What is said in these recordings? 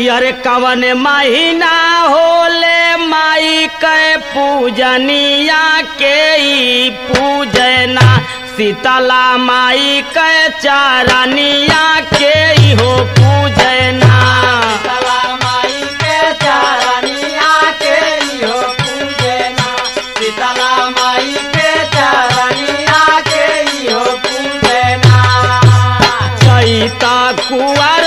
अरे कवन महीना होले माई के पूजनिया के ई पूजना शीतला माई के चारनिया के ई हो पूजना शीतला माई के चरनिया के इहो पूजना शीतला माई के चरनिया के इहो पूजना चैता कुंवर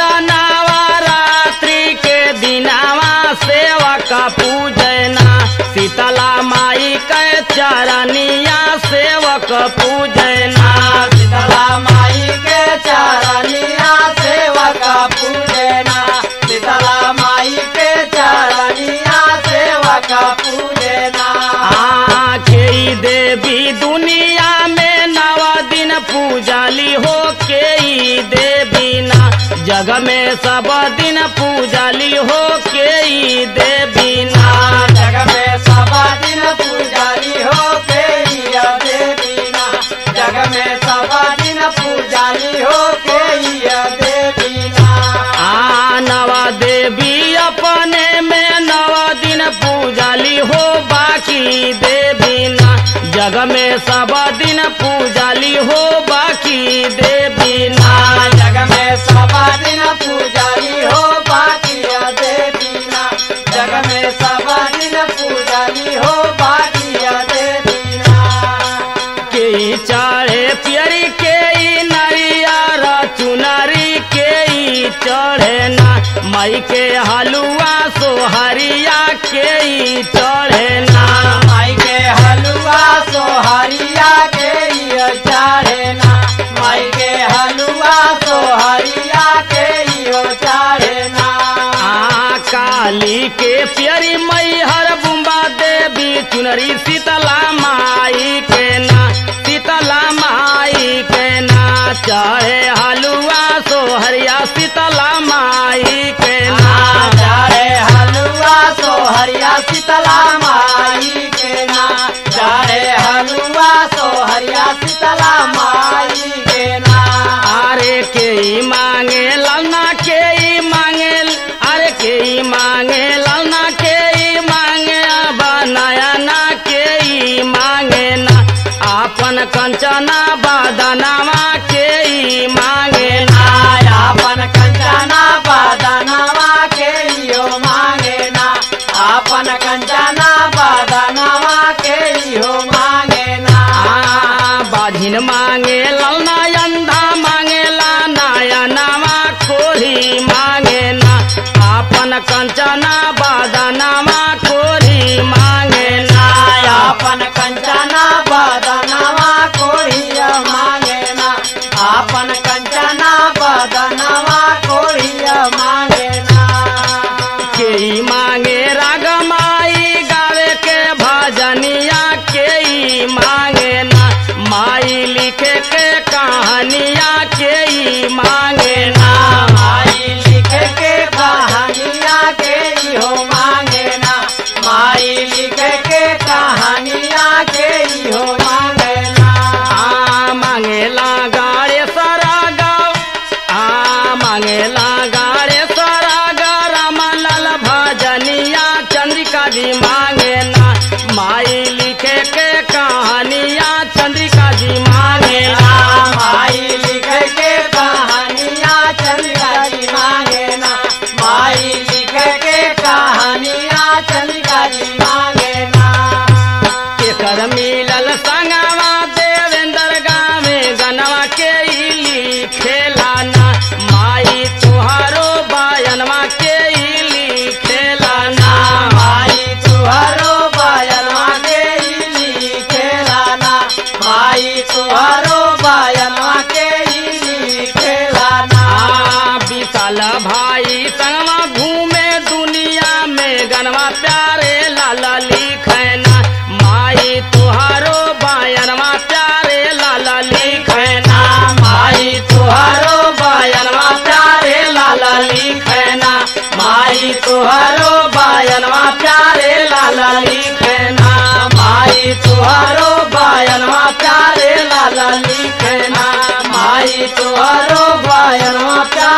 नवरात्रि के दिनावा सेवा का पूजना शीतला माई के चरनिया सेवक पूजना शीतला माई के चरनिया सेवक पूजना शीतला माई के चरनिया सेवक पूजना आखे देवी दुनिया में नव दिन पूजाली हो के ई देवी ना जग में सब दिन पूजाली हो के ई देवी ना जग में सब दिन पूजारी हो के हिया देवीना जग में सब दिन पूजारी हो के हिया देवीना आ नवा देवी अपने में नव दिन पूजाली हो बाकी देवी ना जग में सब दिन पूजाली हो बाकी देवी ना जग में सब दिन पूजारी हो बाकी देवीना जग में सब दिन पूजारी हो बाकी देवीना के ई चढ़े पियरी के ई नरियर चुनरी के ई चढ़े ना माई के हलुआ सोहरिया के ई चढ़े ना माई के हलुआ सोहरिया के इयो चाढ़ेना माई के हलुआ सोहरिया के इयो चाढ़ेना आ काली के पियरी मई हर बुम्बा देवी चुनरी शीतला माई के ना शीतला माई के ना चढ़े हलुआ सोहरिया शीतला माई के ना चारे हलुआ सोहरिया शीतला माई के ना चारे हलुआ सोहरिया शीतला माई के ना अरे के ई मांगे ललना के ई मांगे अरे के ई मांगे ललना के ई मांगे बनाया ना के ई मांगे ना आपन कंचना बदनामा के ई मांगे ना आपन कंचना बदनवा के इहो मांगे ना आपन कंचना बदनवा के इहो मांगे ना आ बाझिन मांगे ललना अंधा मांगे ला नायनामा कोरी मांगे ना आपन कंचना बदनामा कोरी मांगे ना आपन कंचना बदनवा कोरिया मांगे ना आपन कंचना बदनवा कोरिया मांगे ना के ई मांगे राग माई गावे के भजनिया के ई मांगे ना माई लिखे के कहानिया के ई मांगे ना माई लिख के कहानिया के इहो मांगे ना माई लिख के कहानिया के इहो मांगे ना आ मांगेला गाड़े सारा गाँव आ मांगेला गाड़े सारा गाम लाल भजनिया चंद्रिका जी मांगे ना माई लिखे के कहानिया चंद्रिका जी मांगे ना माई लिख के कहानिया चंद्रिका जी मांगे ना माई लिख के कहानिया चंद्रिका जी मांगे ना केकर मिलल संगवा देवेंद्र गावे गनवा के इली खेलाना माई तुहारो बायनवा के इली खेलाना माई तुहरो बायनवा के इली खेलाना माई तुहरो बायनवा के इली खेलाना आ विशाल भाई संगवा घूमे दुनिया में गनवा प्यारे लाला लिखना माई तुहारो बायनवा प्यारे लाला लिखना माई तुहरो बायनवा प्यारे लाला लिखना माई तुहरो बायनवा प्यारे लाला लिखना माई तुहरो बायनवा प्यारे लाला लिखना माई तुहरो बायनवा प्यारे